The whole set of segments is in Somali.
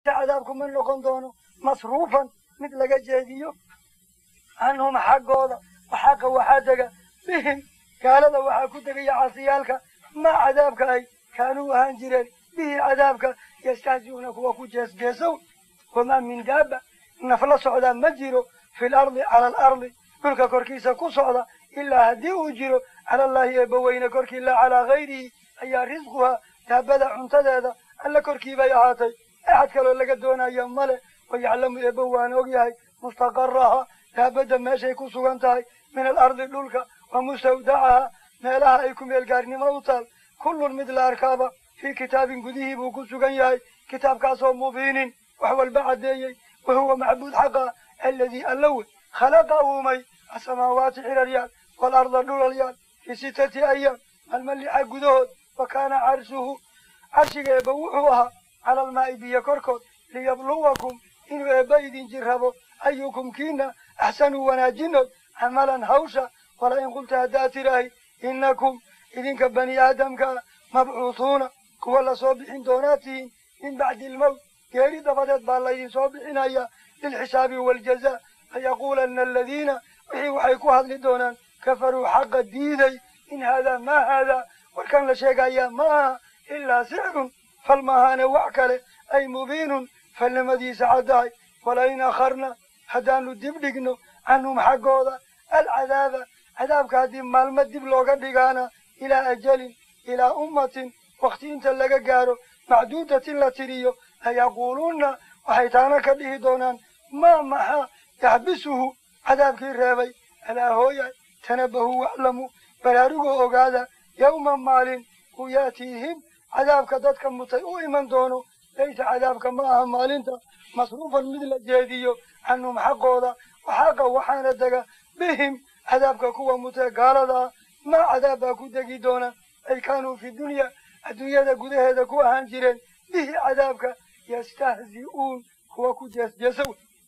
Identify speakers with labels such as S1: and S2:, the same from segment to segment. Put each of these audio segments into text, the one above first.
S1: cadaabku ma noqon doono masruufan mid laga jeediyo canhum xaggooda waxaaqa waxaa dega bihim gaalada waxaa ku degaya casiyaalka maa cadaabka ay kaanuu ahaan jireen bihi cadaabka yastahzi'uuna kuwa ku jeesjeesow wamaa min daaba nafla socdaa ma jiro fi lardi cala alardi dhulka korkiisa ku socda ilaa haddii uu jiro cala allaahi eebbaweyne korkii laa calaa gayrihi ayaa risquhaa daabada cuntadeeda alla korkii bay ahaatay axad kaloo laga doonayo male wayaclamu eebba waan ogyahay mustaqaraha daabadda meeshay ku sugan tahay min alardi dhulka wa mustawdacaha meelaha ay ku meelgaarnimo u taal kullun mid la arkaaba fii kitaabin gudihii buu ku sugan yahay kitaabkaasoo mubiinin wax walba caddeeyey wa huwa macbuud xaqa aladii allawe khalaqa uumay asamaawaati xiraryaal waalarda dhulalyaal fii sittati ayaam maalma lixa gudahood wa kaana carshuhu carshiga eebba wuxuu ahaa cala almaa'i biyo korkood liyabluwakum inuu eebba idin jirrabo ayukum kiina axsanuu wanaajinood camalan hawsha wala in qulta haddaad tidhaahi innakum idinka bani aadamkaa mabcuuhuuna kuwa lasoo bixin doonaad tihiin min bacdi ilmowt geeri dabadeed baa laydin soo bixinaya lilxisaabi waaljazaa fayaquulanna aladiina wixii waxay ku hadli doonaan kafaruu xaqa diiday in haadaa maa haadaa warkan la sheegayaa ma aha ilaa sixrun fal maahaane wax kale ay mubiinun falnimadiisa caddahay walain akharna haddaanu dib dhigno canhum xaggooda alcadaaba cadaabka haddii maalmo dib looga dhigaana ilaa ajalin ilaa ummatin wakti inta laga gaaro macduudatin la tiriyo layaquuluunna waxay taana ka dhihi doonaan maa maxaa yaxbisuhu cadaabkii reebay alaa hooya tanabahuu waclamu baraarugoo ogaada yowma maalin uu yaatiihim cadaabka dadka mutay u iman doono laysa cadaabka ma aha maalinta masruufan mid la jeediyo canhum xaqooda waxaaqa waxaana dega bihim cadaabka kuwa mutee gaalada ah maa cadaab baa ku degi doona ay kaanuu fi dunya adduunyada gudaheeda ku ahaan jireen bihi cadaabka yastahzi'uun kuwa ku jeesjeesow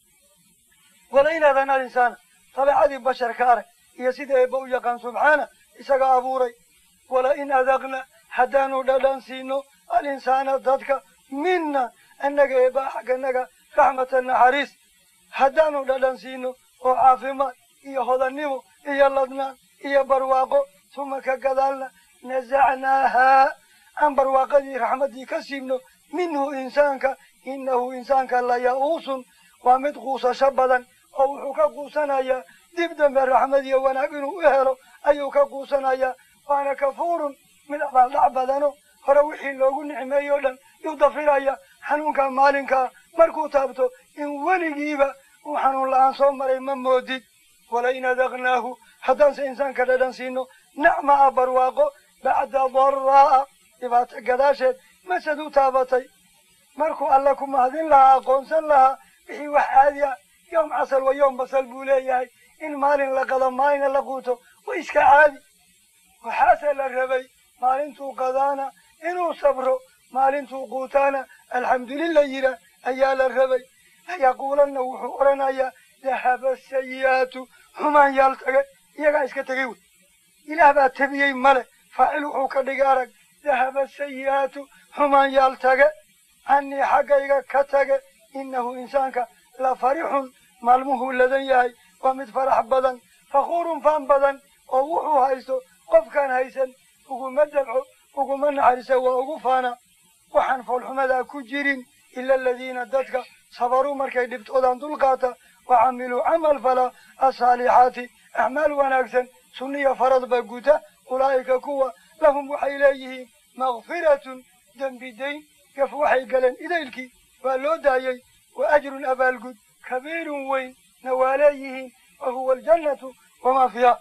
S1: wala inaadan alinsaana dabeecadii basharka arag iyo sida eebba u yaqaan subxaana isaga abuuray wala in adaqna haddaanu dhadhan siino alinsaana dadka mina annaga eebba xagganaga raxmatan naxariis haddaanu dhadhan siino oo caafimaad iyo hodannimo iyo ladnaan iyo barwaaqo suma ka gadaalna nasacnaahaa aan barwaaqadii raxmaddii ka siibno minhu insaanka innahu insaanka laya'uusun waa mid quusasho badan oo wuxuu ka quusanayaa dib dambe raxmad iyo wanaag inuu u helo ayuu ka quusanayaa waana kafuurun mid abaaldhac badano hore wixii loogu nicmeeyey o dhan yuu dafiraya xanuunka maalinkaa markuu taabto in weligiiba uu xanuun la-aan soo maray ma moodid walain adaqnaahu haddaanse insaanka dhadhan siino nacmaa barwaaqo bacda daraa'a dhibaato gadaasheed masad u taabatay markuu alla ku mahadin lahaa aqoonsan lahaa wixii wax caadi ah yowm casal wa yowm basal buu leeyahay in maalin la qado maalina la quuto wa iska caadi waxaase la rabay maalintuu qadaana inuu sabro maalintuu quutaana alxamdulillah yidha ayaa la rabay layaquulanna wuxuu odhanayaa dahaba sayi'aatu xumaan yaal tagay iyagaa iska tegay wey ilaah baa tabiyey male faacil wuxuu ka dhigay arag dahaba sayi'aatu xumaan yaal tage cannii xaggayga ka tage innahu insaanka la farixun maalmuhuu ladan yahay waa mid farax badan fakhuurun faan badan oo wuxuu haysto qofkaan haysan uguma dabco uguma naxariisa waa ugu faana waxaan foolxumadaa ku jirin ila aladiina dadka sabaruu markay dhibtoodaan dulqaata wa camiluu camal fala asaalixaati acmaal wanaagsan sunniya faradba guta ulaa'ika kuwa lahum waxay leeyihiin makfiratun dembi dayn gaf waxay galeen idaylkii waa loo daayey wa ajrun abaalgud kabiirun weyn na waa leeyihiin wa huwa aljannatu wamaa fiiha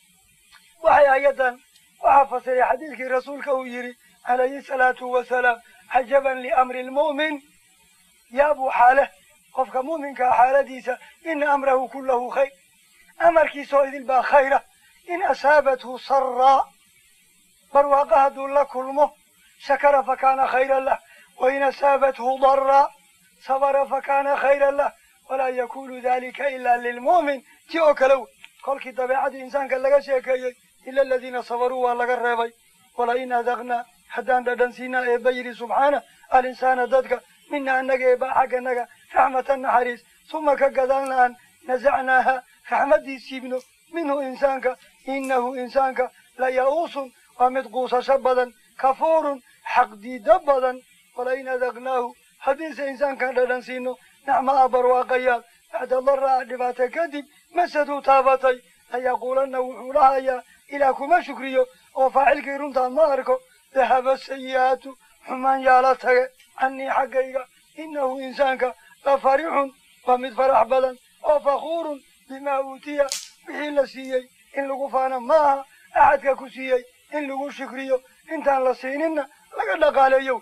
S1: waxay ayadan waxaa fasiray xadiidkii rasuulka uu yidhi calayhi salaatu wasalaam cajaban liamri lmu'min yaabuu xaaleh qofka mu'minkaa xaaladiisa ina amrahu kullahu khayr amarkiisoo idil baa khayra in asaabathu saraa barwaaqa hadduu la kulmo shakara fakaana khayran lah wain asaabathu daraa sabara fakaana khayran lah walaa yakunu dalika ila lilmu'min ti oo kale wey kolkii dabeecadii insaanka laga sheekeeyey ila aladiina sabaruu waa laga reebay walain adaqnaa haddaan dhadhan siinaa eebba yidhi subxaana alinsaana dadka mina annaga eebaa xagganaga raxmatan naxariis suma ka gadaalna aan nasacnaaha raxmaddii siibno minhu insaanka innahu insaanka la ya-uusun waa mid quusasho badan kafuurun xaqdiido badan walain adaqnaahu haddiise insaankan dhadhan siino nacmaa barwaaqayaad bacda daraa dhibaato kadib masaduu taabatay layaquulanna wuxuu lahayaa ilaah kuma shukriyo oo faacilkii runtaa ma arko dahaba sayi'aatu xumaan yaala tage cannii xaggayga innahu insaanka la farixun waa mid farax badan oo fakhuurun bimaa uutiya wixii la siiyey in lagu faana ma aha axadka ku siiyey in lagu shukriyo intaan la siininna laga dhaqaaleeyo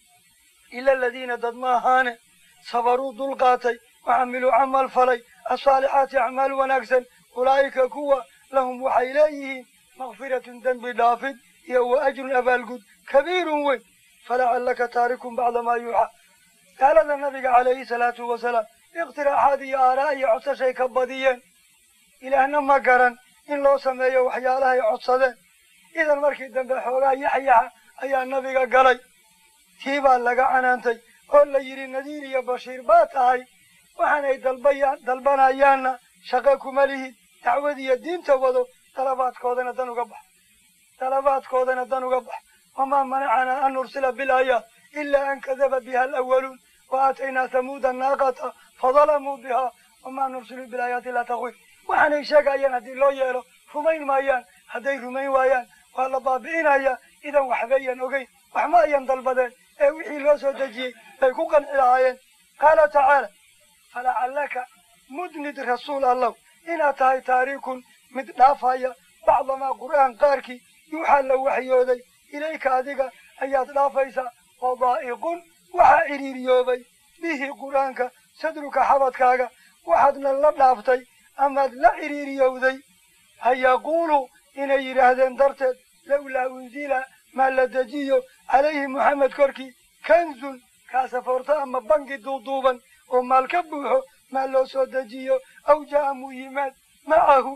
S1: ila aladiina dad ma ahaane sabaruu dulqaatay waxamiluu camal falay asaalixaati acmaal wanaagsan ulaa'ika kuwa lahum waxay leeyihiin makfiratun dembi dhaafid iyo wa ajrun abaalgud kabiirun weyn falacallaka taarikun bacda maa yuuxa gaalada nabiga calayhi salaatu wasalaam ikhtiraaxaad iyo aaraa iyo codsashay ka badiyeen ilaahna ma garan in loo sameeyo waxyaalahay codsadeen idan markii dambe xoogaa yaxyaxa ayaa nabiga galay tii baa laga canaantay oo la yidhi nadiir iyo bashiir baa tahay waxaanay dalbayaan dalbanayaanna shaqo kuma lihid dacwad iyo diinta wado dalabaadkoodana dan uga bax dalabaadkoodana dan uga bax wamaa manacanaa an nursila bilaayaat ilaa an kadaba biha alawaluun wa aataynaa hamuuda naaqata fadalamuu bihaa wamaa nursilu bilaayaati ilaa takwiif waxaanay sheegayaan haddii loo yeelo rumayn maayaan hadday rumayn waayaan waa la baabi'inayaa idan waxbayan ogeyn wax ma ayan dalbadeen ee wixii loo soo dejiyey bay ku qanci lahaayeen qaala tacaala falacallaka mudnid rasuul allow inaad tahay taariikun mid dhaafaya bacdamaa qur'aan qaarkii yuuxaa la waxyooday ilayka adiga ayaad dhaafaysaa wadaa'iqun waxaa cidhiiriyoobay bihi qur'aanka sadruka xabadkaaga waxaadna la dhaaftay amaad la cidhiiriyowday ha yaquulu inay yidhaahdeen darteed lawlaa unzila maa la dejiyo calayhi moxamed korkii kanzun kaasafoorto ama bangi duuduuban oo maal ka buuxo maa loo soo dejiyo aw jaa'a muu yimaad macahu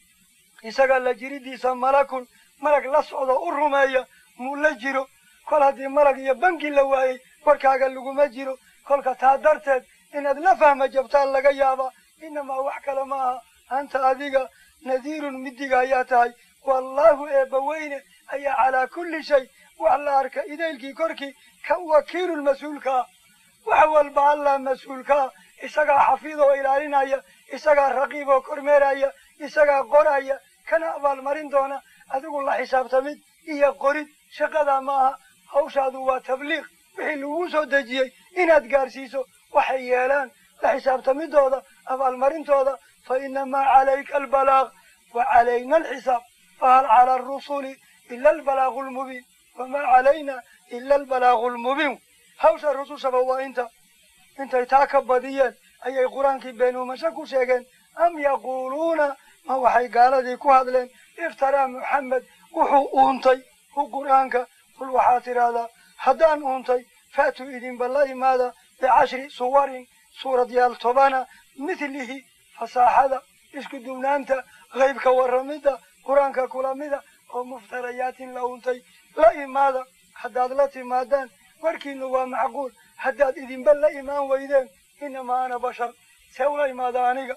S1: isaga la jiridiisa malakun malag la socdo u rumeeya muu la jiro kol haddii malag iyo bangi la waayey warkaaga laguma jiro kolka taa darteed inaad la fahma jabtaan laga yaabaa inamaa wax kale ma aha anta adiga nadiirun midiga ayaa tahay wallaahu eebbaweyne ayaa calaa kulli shay wax la arka idaylkii korkii ka wakiilun mas-uulkaa wax walba allah mas-uulkaa isagaa xafiid oo ilaalinaya isagaa raqiib oo kormeeraya isagaa qoraya kana abaalmarin doona adigu la xisaabtamid iyo qorid shaqadaa ma aha hawshaadu waa tabliiq wixii lagu soo dejiyey inaad gaarsiiso waxay yeelaan la xisaabtamidooda abaalmarintooda fa inamaa calayka albalaaq wa calayna alxisaab fahal cala arusuli ila albalaaqu lmubiin wamaa calayna ila albalaaqu lmubiin hawsha rusushaba waa inta intay taa ka badiyeen ayay qur-aankii beenuumasho ku sheegeen am yaquuluuna ma waxay gaaladii ku hadleen iftaraa muxamed wuxuu uuntay hu qur'aanka qul waxaad tidhaahdaa haddaan uuntay faatuu idinba la imaada bicashri suwarin suuradyaal tobana mithlihi fasaaxada isku duwnaanta qaybka warramidda qur-aanka kulamida oo muftarayaatin la uuntay la imaada haddaad la timaadaan warkiinu waa macquul haddaad idinba la imaan weydeen inamaa ana bashar see ula imaada aniga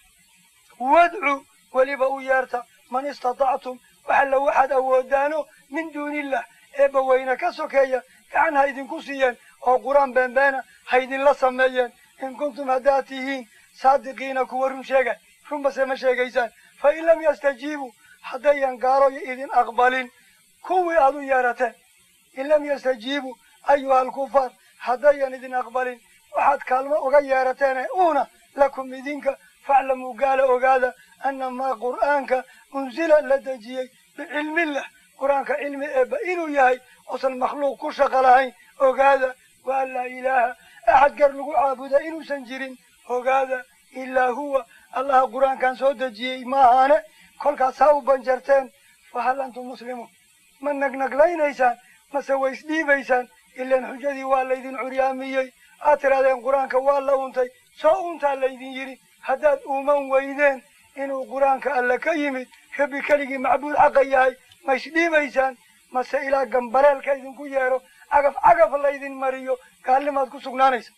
S1: wadcu weliba u yeerta man istatactum waxalla waxaad awoodaano min duunillah eebba weyne ka sokeeya gacan ha idinku siiyeen oo qur-aan beenbeena ha idinla sameeyeen in kuntum haddaad tihiin saadiqiina kuwa run sheega runbase ma sheegaysaan fa in lam yastajiibuu haddayan gaaloyo idin aqbalin kuwii aad u yeerateen in lam yastajiibuu ayuha alkufaar haddayan idin aqbalin waxaad kaalmo uga yeerateene uuna lakum idinka faclamuu gaala ogaada annamaa qur'aanka unsila la dejiyey bicilmillah qur-aanka cilmi eebba inuu yahay oosan makhluuq ku shaqo lahayn ogaada wa an laa ilaaha axad gar lagu caabuda inuusan jirin ogaada ilaa huwa allaha qur-aankan soo dejiyey maahaane kolkaas ha u banjarteen fa hal antum muslimuun ma nagnaglaynaysaan mase way isdhiibaysaan ilaan xujadii waa laydin curyaamiyey aad tidhahdeen qur-aanka waa la untay soo untaa laydin yidhi haddaad uuman weydeen inuu qur-aanka alle ka yimid rabbi keligii macbuud xaqa yahay ma isdhiibaysaan mase ilaa gambaleelka idinku yeero cagaf cagaf laydin mariyo gaalnimaad ku sugnaanaysa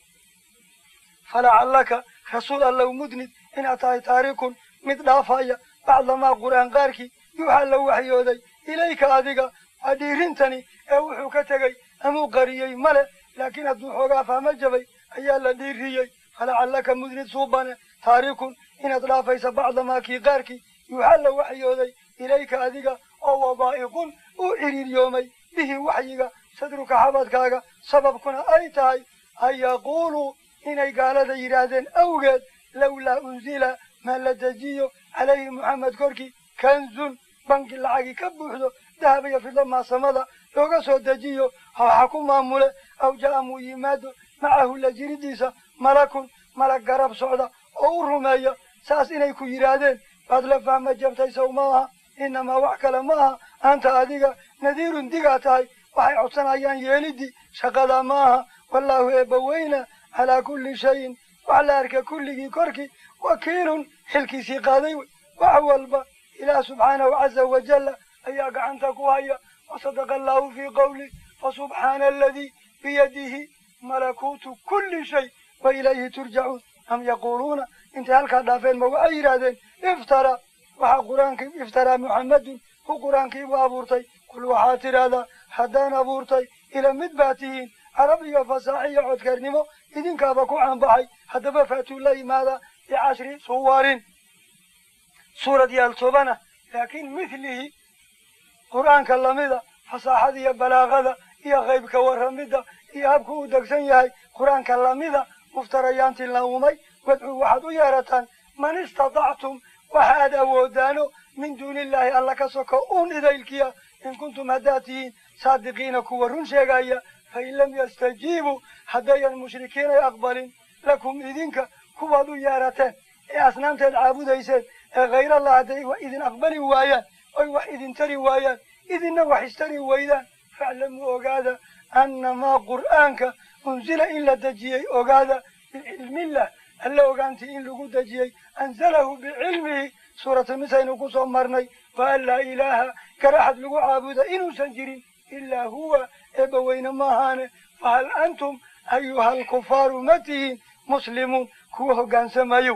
S1: falacallaka rasuul allow mudnid inaad tahay taarikun mid dhaafaya bacdamaa qur'aan qaarkii yuuxaa la waxyooday ilayka adiga waa dhiirintani ee wuxuu ka tegey amuu qariyey male laakiin hadduu xoogaa fahmo jabay ayaa la dhiiriyey falacallaka mudnid suubane taarikun inaad dhaafaysa bacdamaa kii qaarkii yuuxaa la waxyooday ilayka adiga oo wadaa'iqun u ciriiryoomay bihi waxyiga sadruka xabadkaaga sababkuna ay tahay an yaquuluu inay gaalada yidhaahdeen awgeed lawlaa unzila maa la dejiyo calayhi moxamed korkii kanzun banki lacagi ka buuxdo dahab iyo fidlo maasamada looga soo dejiyo hawxa ku maamule aw jaa muu yimaado macahu la jiridiisa malakun malag garab socda oo u rumeeya saas inay ku yidhaahdeen baad la fahma jabtay sow ma aha inamaa wax kale ma aha anta adiga nadiirun digaa tahay waxay codsanayaan yeelidii shaqadaa ma aha wallaahu eebbaweyna calaa kulli shayin wax la arka kulligii korkii wakiilun xilkiisii qaaday wey wax walba ilaah subxaanahu caza wajalla ayaa gacanta ku haya wasadaqa allaahu fii qowli fasubxaana aladii biyadihi malakuutu kulli shay wa ilayhi turjacuun am yaquuluuna intay halkaa dhaafeen ma waxay yidhaahdeen iftara waxaa qur-aankii iftaraa muxammedun hu qur-aankiibu abuurtay kul waxaad tidhaahdaa haddaan abuurtay ila mid baa tihiin carab iyo fasaax iyo codkeernimo idinkaaba ku caanbaxay haddaba faatuu la yimaada bicashri suwarin suurad yaal tobana laakiin mithlihi qur-aanka lamida fasaaxada iyo balaaqada iyo qaybka warramidda iyo habku u degsan yahay qur-aanka lamida muftarayaantii la uumay wadcuu waxaad u yeerataan man istatactum waxa aad awoodaano min duuni illaahi alla ka soko uun idaylkiya in kuntum haddaad tihiin saadiqiina kuwa run sheegaya fain lam yastajiibuu haddayan mushrikiinay aqbalin lakum idinka kuwaad u yeerateen ee asnaamteed caabudayseen ee khayrallah hadday idin aqbali waayaan oy wax idin tari waayaan idinna wax istari waydaan faclamuu ogaada annamaa qur'aanka unzila in la dejiyey ogaada bicilmillah alla ogaantii in lagu dejiyey anzalahu bicilmihi suuratu nisaynu ku soo marnay wa an laa ilaaha garaxad lagu caabuda inuusan jirin ilaa huwa eebbaweyne maahaane fahal antum ayuha alkufaaru ma tihiin muslimuun kuwa hoggaansamayo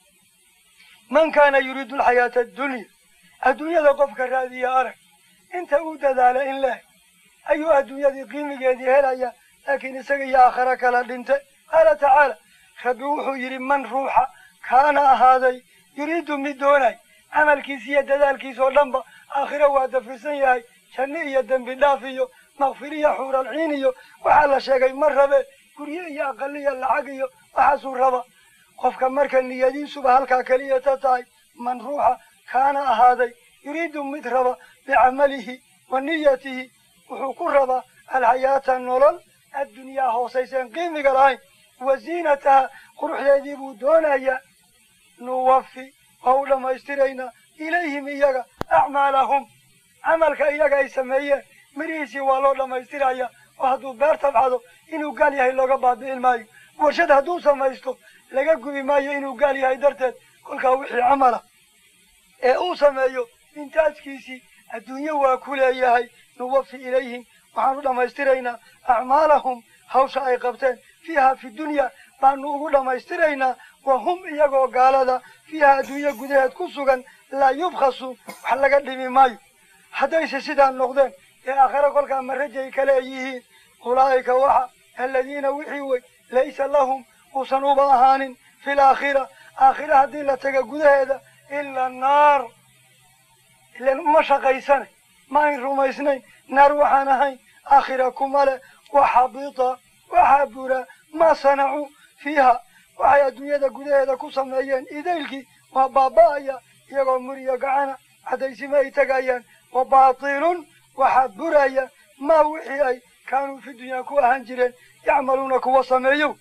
S1: man kaana yuriidu alxayaata addunya adduunyada qofka raadiya arag inta uu dadaala in leh ayuu adduunyadii qiimigeedii helaya laakiin isaga iyo aakhare kala dhinte qaala tacaala rabbi wuxuu yidhi man ruuxa kaana ahaaday yuriidu mid doonay camalkiis iyo dadaalkiis oo dhanba aakhiro waa dafirsan yahay janno iyo dembi dhaaf iyo makfiriya xuuralciin iyo waxaa la sheegay ma rabe guryo iyo aqaliya lacag iyo waxaasuu raba qofka marka niyadiisuba halkaa keliya ta tahay man ruuxa kaana ahaaday yuriidu mid raba bicamalihi wa niyatihi wuxuu ku rabaa alxayaata nolol addunyaa hoosayseen qiimiga lahayn wa ziinataha quruxdeedii buu doonayaa nuwafi waa u dhammaystiraynaa ilayhim iyaga acmaalahum camalka iyaga ay sameeyeen mirihiisii waa loo dhammaystiraya oo hadduu beer tabcado inuu gaal yahay looga baabi'in maayo warshad hadduu samaysto laga gubi maayo inuu gaal yahay darteed kolkaa wixii camala ee uu sameeyo intaajkiisii adduunyo waa ku leeyahay nuwafi ilayhim waxaan u dhammaystiraynaa acmaalahum hawsha ay qabteen fiiha fi dunya baanu ugu dhammaystiraynaa wa hum iyagoo gaalada fiiha adduunyo gudaheed ku sugan laa yubkhasu wax laga dhimi maayo haddayse sidaa noqdeen ee aakhare kolkaa marajay kale yihiin ulaa'ika waxa aladiina wixii wey laysa lahum uusan uba ahaanin fi laakhira aakhira haddii la taga gudaheeda ila naar ilan uma shaqaysane ma ayn rumaysnayn naar waxaan ahayn aakhira kuma leh waxabita waxaa bura maa sanacuu fiiha waxay adduunyada gudaheeda ku sameeyeen idaylkii waa baaba'aya iyagoo muriyo gacana cadaysima ay tegayaan wa baatilun waxaa buraya maa wixii ay kaanuu fi dunyaa ku ahaan jireen yacmaluuna kuwa sameeyo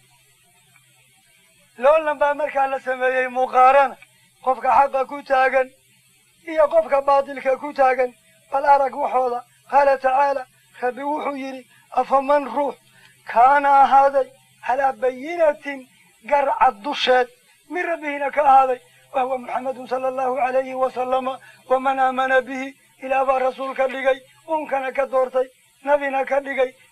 S1: loolan baa markaa la sameeyey muqaarana qofka xaqa ku taagan iyo qofka baatilka ku taagan bal arag waxooda qaala tacaala rabbi wuxuu yidhi afaman ruux kaana ahaaday calaa bayinatin garcad dusheed min rabbihina ka ahaaday wahuwa muxamedun sala allahu calayhi wasalama waman aamana bihi ilaah baa rasuul ka dhigay uunkana ka doortay nabina ka dhigay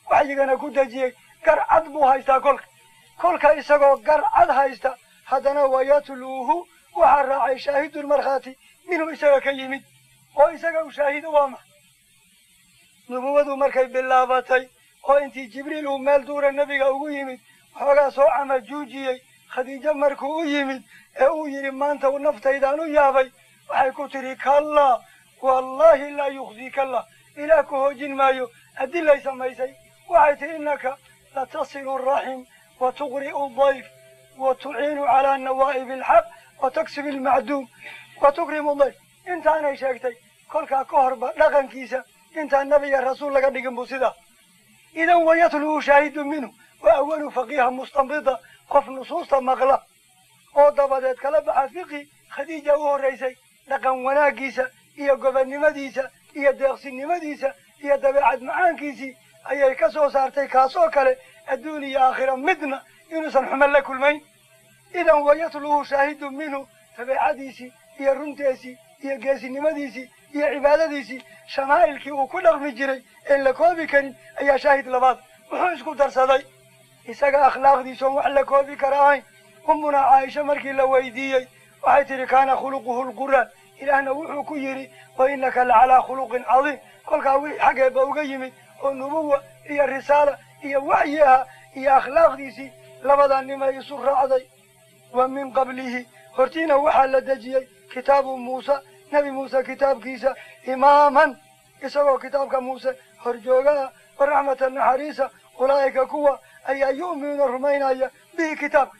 S1: waxyigana ku dejiyey gar cad buu haystaa kolka kolka isagoo gar cad haysta haddana wayatluuhu waxaa raacay shaahidun markhaati minhu isaga ka yimid oo isaga u shaahido waa maxa nubuwadu markay bilaabatay oo intii jibriil uu meel duura nebiga ugu yimid waxoogaa soo camajuujiyey khadiijo markuu u yimid ee uu yidhi maanta naftaydaan u yaabay waxay ku tidhi kallaa wallaahi laa yukhzika allah ilaah ku hoojin maayo adilay samaysay waxay tihi innaka latasilu raxim wa tuqri'u dayf wa tuciinu calaa nawaa'ibi alxaq wa taksibu almacduum wa tukrimu dayf intaanay sheegtay kolkaa ka horba dhaqankiisa intaan nabiga rasuul laga dhigin buu sidaa idan wayatluhu shaahidu minhu wa awalu faqiiha mustanbida qof nusuusta maqla oo dabadeed kala baxa fiqi khadiija u horraysay dhaqan wanaaggiisa iyo gobonnimadiisa iyo deeqsinimadiisa iyo dabeecad macaankiisii ayay ka soo saartay kaasoo kale adduun iyo aakhira midna inuusan xumo la kulmayn idan wayatluhu shaahidu minhu dabeecadiisii iyo runteesii iyo geesinimadiisii iyo cibaadadiisii shamaa'ilkii uu ku dhaqmi jiray een la koobi karin ayaa shaahid labaad wuxuu isku darsaday isaga akhlaaqdiisoon wax la koobi kara ahayn ummuna caaisha markii la weydiiyey waxay tidhi kaana khuluquhu lqur'aan ilaahna wuxuu ku yidhi wa innaka lacalaa khuluqin cadiim kolkaa wixii xaggeeba uga yimid oo nubuwa iyo risaala iyo waxyi aha iyo akhlaaqdiisii labadaa nimay isu raacday wa min qablihi hortiina waxaa la dejiyey kitaabu muusa nebi muuse kitaabkiisa imaaman isagoo kitaabka muuse horjoogaha wa raxmata naxariisa ulaa'ika kuwa ayaa yu'minuuna rumaynaya bihi kitaabka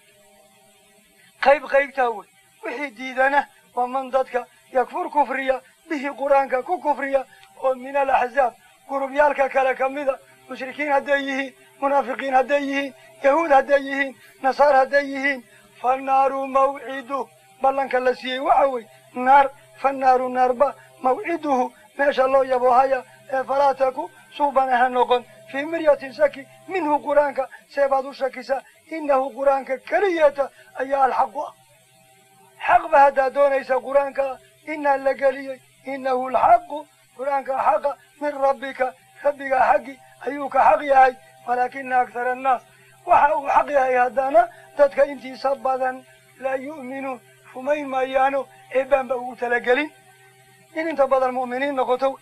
S1: qayb qaybtaa wey wixii diidana waa man dadka yakfur kufriya bihi qur-aanka ku kufriya oo min alaxzaab gurubyaalka kale ka mida mushrikiin hadday yihiin munaafiqiin hadday yihiin yahuud hadday yihiin nasaar hadday yihiin fannaaru mawcidu ballanka la siiyey waxa wey naar fannaaru naarba mawciduhu meesha loo yaboohaya ee falaa taku suubana ha noqon fii miryatin shaki minhu qur-aanka seebaad u shakisaa innahu qur-aanka keliyeeta ayaa alxaqu ah xaqba haddaad doonaysa qur-aanka inaa la geliyey innahu alxaqu qur-aanka xaqa min rabbika rabbiga xaggi ayuu ka xaq yahay walaakina aktara annaas waxa uu xaq yahay haddana dadka intiisa badan laa yu'minuun rumayn maayaano eebaanba ugu talagelin in inta badan mu'miniin noqoto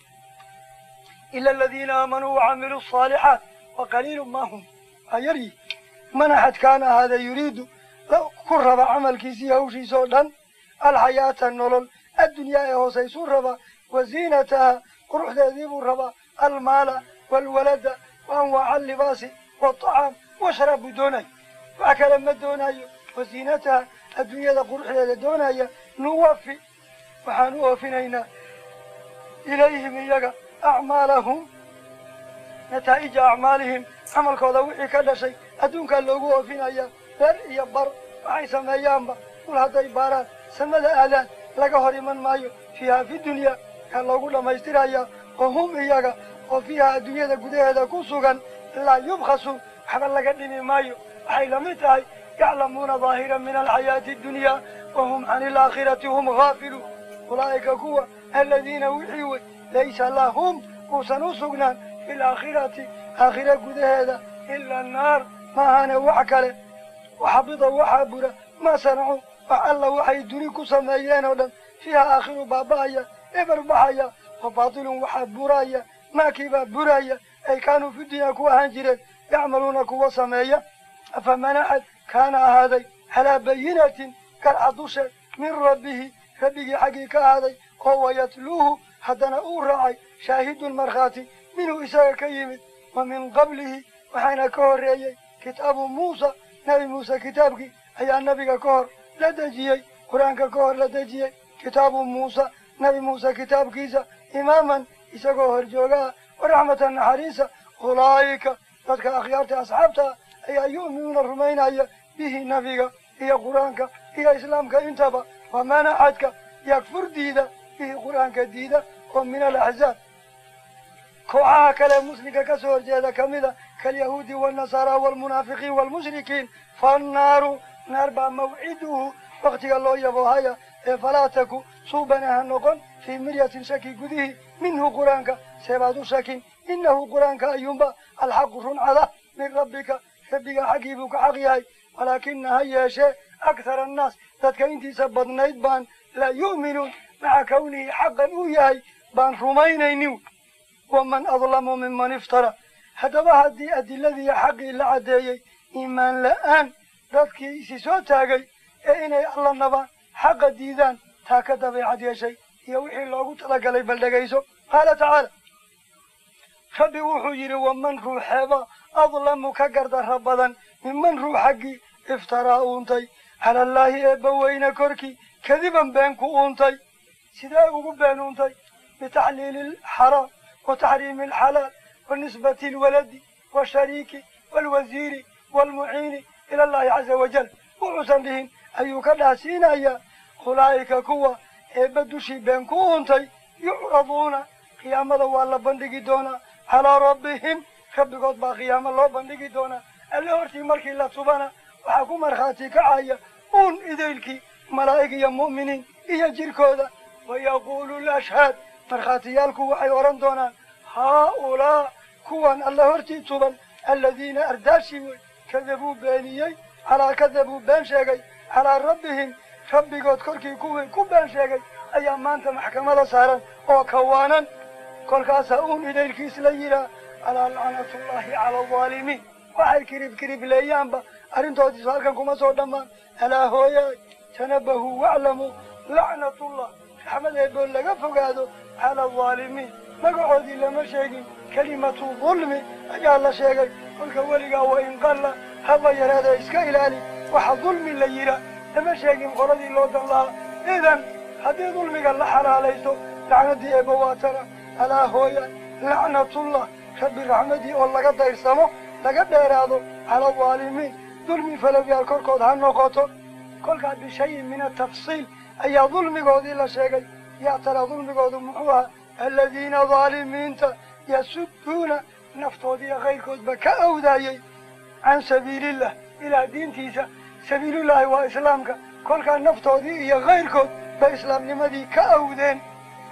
S1: ila aladiina aamanuu wacamiluu asaalixaat wa qaliilu ma hum waa yaryi man axad kaana ahaada yuriidu ku raba camalkiisii hawshiisa oo dhan alxayaata nolol addunyaa ee hoosaysuu rabaa wa ziinataha quruxdeedii buu rabaa almaala waalwalada wa anwaaca allibaasi waatacaam washraab buu doonaya wax kale ma doonayo wa ziinataha adduunyada quruxdeeda doonaya nuwafi waxaan u oofinaynaa ilayhim iyaga acmaalahum nataa'ija acmaalihim camalkooda wixii ka dhashay adduunkaa loogu oofinaya beer iyo bar waxay sameeyaanba dul hadday baaraan samada aadaan laga hor iman maayo fiiha fi dunya yaa loogu dhammaystirayaa oo hum iyaga oo fiiha adduunyada gudaheeda ku sugan laa yubkhasu waxba laga dhimi maayo waxay lamid tahay yaclamuuna daahiran min alxayaati addunya wahum cani alaakhirati hum gaafiluun ulaa'ika kuwa aladiina wixii wey laysa lahum uusan u sugnaan fi laakhirati aakhira gudaheeda ila annaar maahane wax kale waxabida waxaa bura maa sanacuu wax alla waxay duni ku sameeyeen oo dhan fiiha aakhiru baaba'aya eber baxaya wa baatilun waxaa buraya maakiibaa buraya ay kaanuu fi dunya ku ahaan jireen yacmaluuna kuwa sameeya afaman axad kaana ahaaday calaa bayinatin garca dusheed min rabbihi rabbigii xaggii ka ahaaday oo wayatluuhu haddana uu raacay shaahidun markhaati minhu isaga ka yimid wa min qablihi waxaana ka horreeyey kitaabu muusa nebi muuse kitaabkii ayaa nebiga ka hor la dejiyey qur-aanka ka hor la dejiyey kitaabu muusa nebi muuse kitaabkiisa imaaman isagoo horjoogaha waraxmata naxariisa ulaa'ika dadka akhyaarta asxaabtaa ayaa yu'minuuna rumaynaya bihi nebiga iyo qur-aanka iyo islaamka intaba waman axadka yakfur diida bihi qur-aanka diida oo min alaxzaab kooxaha kale muslimka ka soo horjeeda kamida kalyahuudi waalnasaara waalmunaafiqiin waalmushrikiin fannaaru naar baa mawciduhu waktiga loo yaboohaya ee falaa taku suubana ha noqon fii miryatin shaki gudihii minhu qur-aanka seebaad u shakin inahu qur-aanka ayuunba alxaqu run cada min rabbika rabbiga xaggii buu ka xaq yahay walaakina ha yeeshee akhara annaas dadka intiisa badnayd baan laa yu'minuun maca kawnihi xaqan uu yahay baan rumaynaynin waman adlamu miman iftara haddaba haddii adiladii xaqii la caddeeyey iimaan la'aan dadkii isi soo taagay ee inay alla nabaan xaqa diidaan taa ka dabeecad yeeshay iyo wixii loogu talagalay bal dhegayso qaala tacaala rabbi wuxuu yidhi waman ruuxeeba adlamu ka gardarra badan miman ruux xaggii iftaraa uuntay cala allaahi eebba weyne korkii kadiban been ku uuntay sidee ugu been uuntay bitaxliili alxaraam wa taxriimi alxalaal wa nisbati alwaladi washariiki waalwasiiri waalmuciini ila allahi caza wajal wuxuusan dhihin ayuu ka dhaasiinayaa ulaa'ika kuwa eebba dushii been ku uuntay yucraduuna qiyaamada waa la bandhigi doonaa calaa rabbihim rabbigood baa qiyaamo loo bandhigi doonaa alle hortii markii la tubana waxaa ku markhaati kacaya uun idaylkii malaa'ig iyo mu'miniin iyo jirkooda wayaquulu lashhaad markhaatiyaalku waxay odhan doonaan haa-ulaa kuwan alle hortii tuban aladiina ardaashii wey kadabuu beeniyey calaa kadabuu been sheegay calaa rabbihim rabbigood korkii kuwii ku been sheegay ayaa maanta maxkamada saaran oo kawaanan kolkaasaa uun idaylkiis la yidhaah alaa lacnatullaahi cala alظaalimiin waxay kirib kiribleeyaanba arrintoodiisu halkan kuma soo dhammaan alaa hooyaay tanabahuu waclamuu lacnatullah raxmad eeboo laga fogaado cala alظaalimiin magacoodii lama sheegin kelimatu dulmi ayaa la sheegay kolka weligaa wa in qalla haba yaraada iska ilaali waxa dulmi la yidhaah lama sheegin qoladii loo dan lahaa idan haddii dulmiga la xalaalaysto lacnadii eebba waa tana alaa hooya lacnatullah rabbi raxmadii oo laga dayrsamo laga dheeraado cala alظaalimiin dulmi falowyaal korkood ha noqoto kolkaa bishayin min atafsiil ayaa dulmigoodii la sheegay yaa tara dulmigoodu muxuu ahaa aladiina daalimiinta yasudduuna naftoodiiyo kayrkoodba ka awdaayey can sabiilillah ilaah diintiisa sabiilullaahi waa islaamka kolkaa naftoodii iyo kayrkood bay islaamnimadii ka awdeen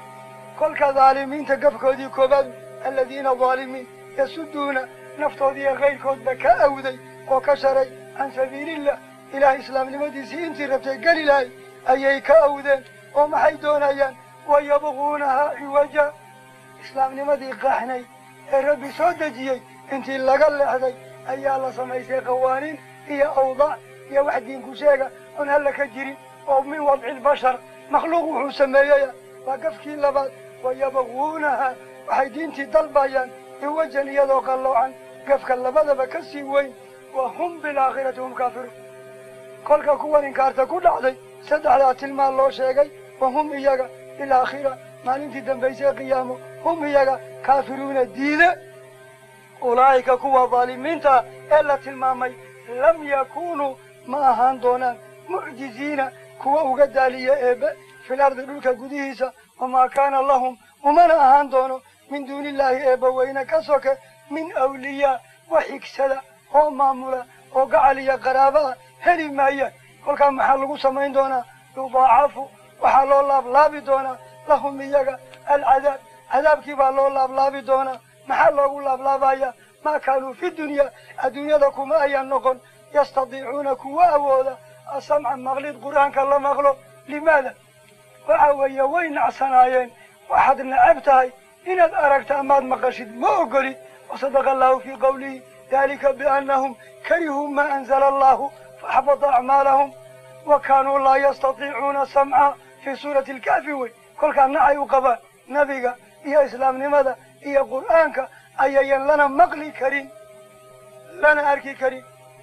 S1: kolka daalimiinta gafkoodii koobaad aladiina daalimiin yasudduuna naftoodii iyo kayrkoodba ka awday oo ka sharay can sabiilillah ilaah islaamnimadiisii intii rabtay geli lahay ayay ka awdeen oo maxay doonayaan wayabquunahaa ciwaja islaamnimadii qaaxnay ee rabbi soo dejiyey intii laga leexday ayaa la samaystay qawaaniin iyo awdaac iyo wax diinku sheega oon halla ka jirin oo min wadci lbashar makhluuq wuxuu sameeyaya waa gafkii labaad wayabquunahaa waxay diintii dalbayaan ciwajan iyadoo qalloocan gafka labadaba ka sii weyn wa hum bilaakhirati hum kaafiruun kolka kuwan inkaarta ku dhacday saddexdaa tilmaan loo sheegay wa hum iyaga bilaakhira maalintii dambaysay qiyaamo hum iyaga kaafiruuna diide ulaa'ika kuwa daalimiinta ee la tilmaamay lam yakunuu ma ahaan doonaan mucjiziina kuwa uga daaliya eebe fil ardi dhulka gudihiisa wamaa kaana lahum umana ahaan doono min duunillaahi eebba weyne ka soke min awliyaa wax xigsada oo maamula oo gacal iyo qaraaba ah heli maayaan kolkaa maxaa lagu samayn doonaa yudaacafu waxaa loo laablaabi doonaa lahum iyaga alcadaab cadaabkii baa loo laablaabi doonaa maxaa loogu laablaabaya maa kaanuu fi dunya adduunyada kuma ayaan noqon yastadiicuuna kuwa awooda asamca maqlid qur-aanka la maqlo limaada waxa weeye way nacsanaayeen waxaad necab tahay inaad aragta amaad maqashid ma ogolid wasadaqa allahu fii qawlihi dalika biannahum karihuu maa anzala allahu faxbata acmaalahum wa kaanuu laa yastatiicuuna samca fii suurati alkaafi wey kolkaa nacay u qabaan nabiga iyo islaamnimada iyo qur'aanka ayayan lana maqli karin lana arki karin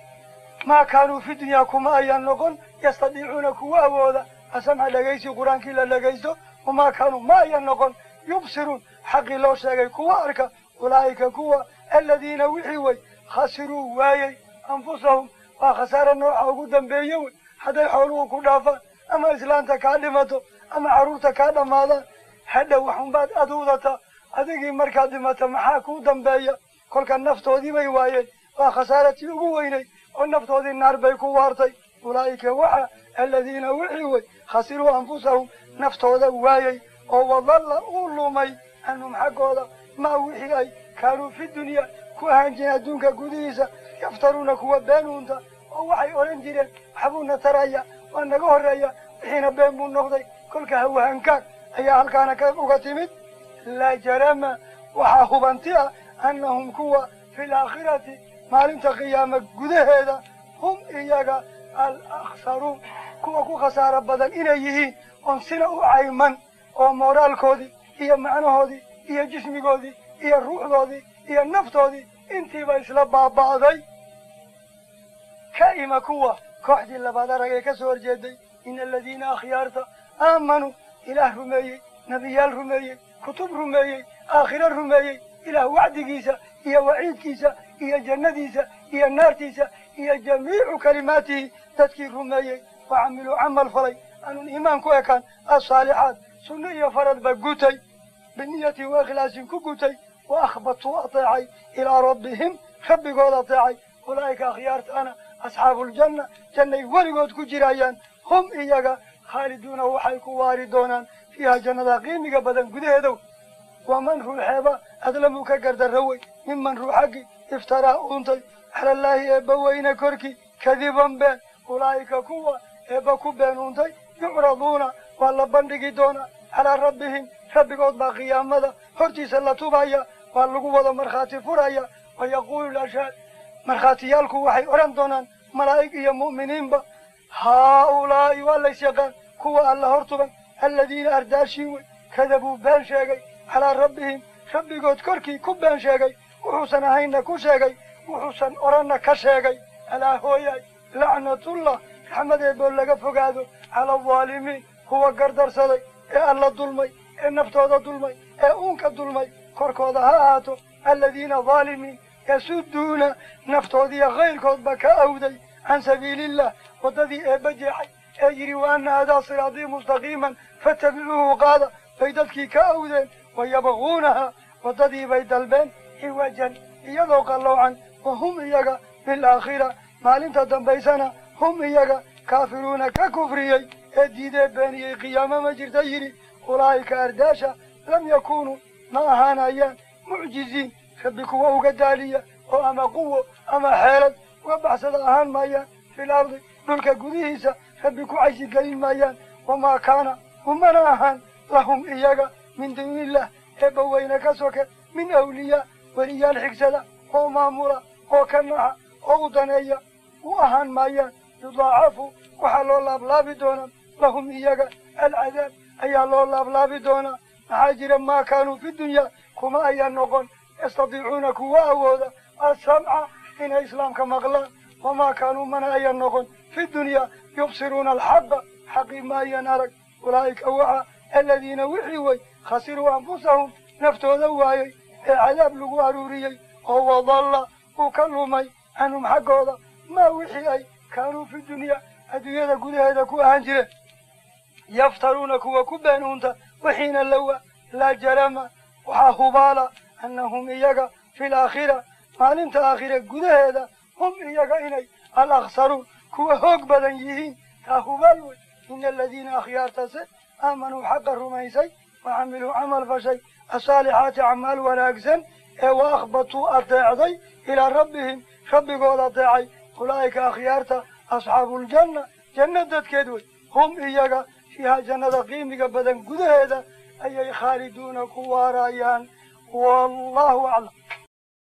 S1: maa kaanuu fi dunyaa kuma ayaan noqon yastadiicuuna kuwa awooda asamca dhegaysi qur-aankii la dhegaysto wamaa kaanuu ma ayan noqon yubsiruun xaqii loo sheegay kuwa arka ulaa'ika kuwa aladiina wixii wey khasiruu waayey anfusahum waa khasaare nooca ugu dambeeye wey hadday xooluhu ku dhaafaan ama islaanta kaa dhimato ama carruurta kaa dhammaadaan hadhow waxunbaad aduudataa adigii markaad dhimata maxaa kuu dambeeya kolka naftoodii bay waayeen waa khasaaratii ugu weynay oo naftoodii naar bay ku waartay ulaa'ika waxa aladiina wixii wey khasiruu anfusahum naftooda waayey oo wadalla uu lumay canhum xaggooda maa wixii ay kaanuu fi dunya ku ahaan jireen adduunka gudihiisa yaftaruuna kuwa been uunta oo waxay odhan jireen waxbuuna taraya waa naga horreeya wixiina been buu noqday kolka hawahankaag ayaa halkaana ka uga timid laa jarama waxaa hubanti ah annahum kuwa fi laakhirati maalinta qiyaama gudaheeda hum iyaga al akhsaruun kuwa ku khasaaro badan inay yihiin oon sina u cayman oo mooraalkoodii iyo macnahoodii iyo jismigoodii iyo ruuxdoodii iyo naftoodii intiiba isla baaba'day ka ima kuwa kooxdii labaad arag ee ka soo horjeeday ina aladiina akhyaarta aamanuu ilaah rumeeyey nebiyaal rumeeyey kutub rumeeyey aakhiro rumeeyey ilaah wacdigiisa iyo waciidkiisa iyo jannadiisa iyo naartiisa iyo jamiicu kalimaatihi dadkii rumeeyey wa camiluu camal falay aanun iimaan ku ekaan asaalixaat sunno iyo faradba gutay biniyatin wa ikhlaasin ku gutay wa akhbatuu ateecay ilaa rabbihim rabbigooda ateecay ulaa'ika akhyaartaana asxaabuuljanna jannay weligood ku jirayaan hum iyaga khaaliduuna waxay ku waari doonaan fiiha jannada qiimiga badan gudaheedow waman ruuxeeba adlamuu ka gardarrawey miman ruuxaggii iftaraa uuntay calallaahi eebba weyne korkii kadiban been ulaa'ika kuwa eebba ku been uuntay yucraduuna waa la bandhigi doonaa calaa rabbihim rabbigood baa qiyaamada hortiisa la tubaya waa lagu wada markhaati furaya wa yaquulu lashaad markhaatiyaalku waxay odhan doonaan malaa'ig iyo mu'miniinba haaulaa'i waa lays yaqaan kuwa alla hor tuban aladiina ardaashiin wey kadabuu been sheegay calaa rabbihim rabbigood korkii ku been sheegay wuxuusan ahaynna ku sheegay wuxuusan odhanna ka sheegay alaa hooyaay lacnatullah raxmad eeboo laga fogaado cala aldaalimiin kuwa gardarsaday ee alla dulmay ee naftooda dulmay ee uunka dulmay korkooda ha ahaato aladiina daalimiin yasuduuna naftoodiiyo kayrkoodba ka awday can sabiiliillah waddadii eebba jeexay ee yidhi wa anna hadaa siraatii mustaqiiman fattabicuuhu qaada bay dadkii ka awdeen wa yabquunaha waddadii bay dalbeen ciwajan iyadoo qalloocan wa hum iyaga bilaakhira maalinta dambaysana hum iyaga kaafiruuna ka kufriyey ee diidee beeniyey qiyaamo ma jirta yidhi ulaa'ika ardaasha lam yakuunuu ma ahaanayaan mucjiziin rabbi kuwa uga daaliya oo ama quwo ama xeelad uga baxsada ahaan maayaan fil ardi dhulka gudihiisa rabbi ku caysigelin maayaan wamaa kaana umana ahaan lahum iyaga min duuniillah eebba weyne ka soke min awliyaa weliyaal xigsada oo maamula oo ka naxa oo u daneeya u ahaan maayaan yudaacafu waxaa loo laablaabi doonaa lahum iyaga alcadaab ayaa loo laablaabi doonaa maxaa jira maa kaanuu fi dunyaa kuma ayaa noqon yastadiicuuna kuwa awooda alsamca inay islaamka maqlaan wamaa kaanuu mana ayaa noqon fi dunyaa yubsiruuna alxaqa xaqii ma ayan arag ulaa'ika waxa aladiina wixii wey khasiruu anfusahum naftooda waayey ee cadaab lagu aruuriyey oo wadalla uu ka lumay canhum xaggooda maa wixii ay kaanuu fi dunyaa adduunyada gudaheeda ku ahaan jireen yaftaruuna kuwa ku been uunta wixiina lawa laa jarama waxaa hubaala annahum iyaga fi laakhira maalinta aakhira gudaheeda hum iyaga inay al akhsaruun kuwa hoog badan yihiin taa hubaal wey ina aladiina akhyaartase aamanuu xaqa rumaysay wa camiluu camal fashay asaalixaati acmaal wanaagsan ee wa akhbatuu adeecday ilaa rabbihim rabbigood adeecay ulaa'ika akhyaarta asxaabuuljanna janna dadkeed wey hum iyaga fiiha jannada qiimiga badan gudaheeda ayay khaaliduuna ku waarayaan wallahu aclam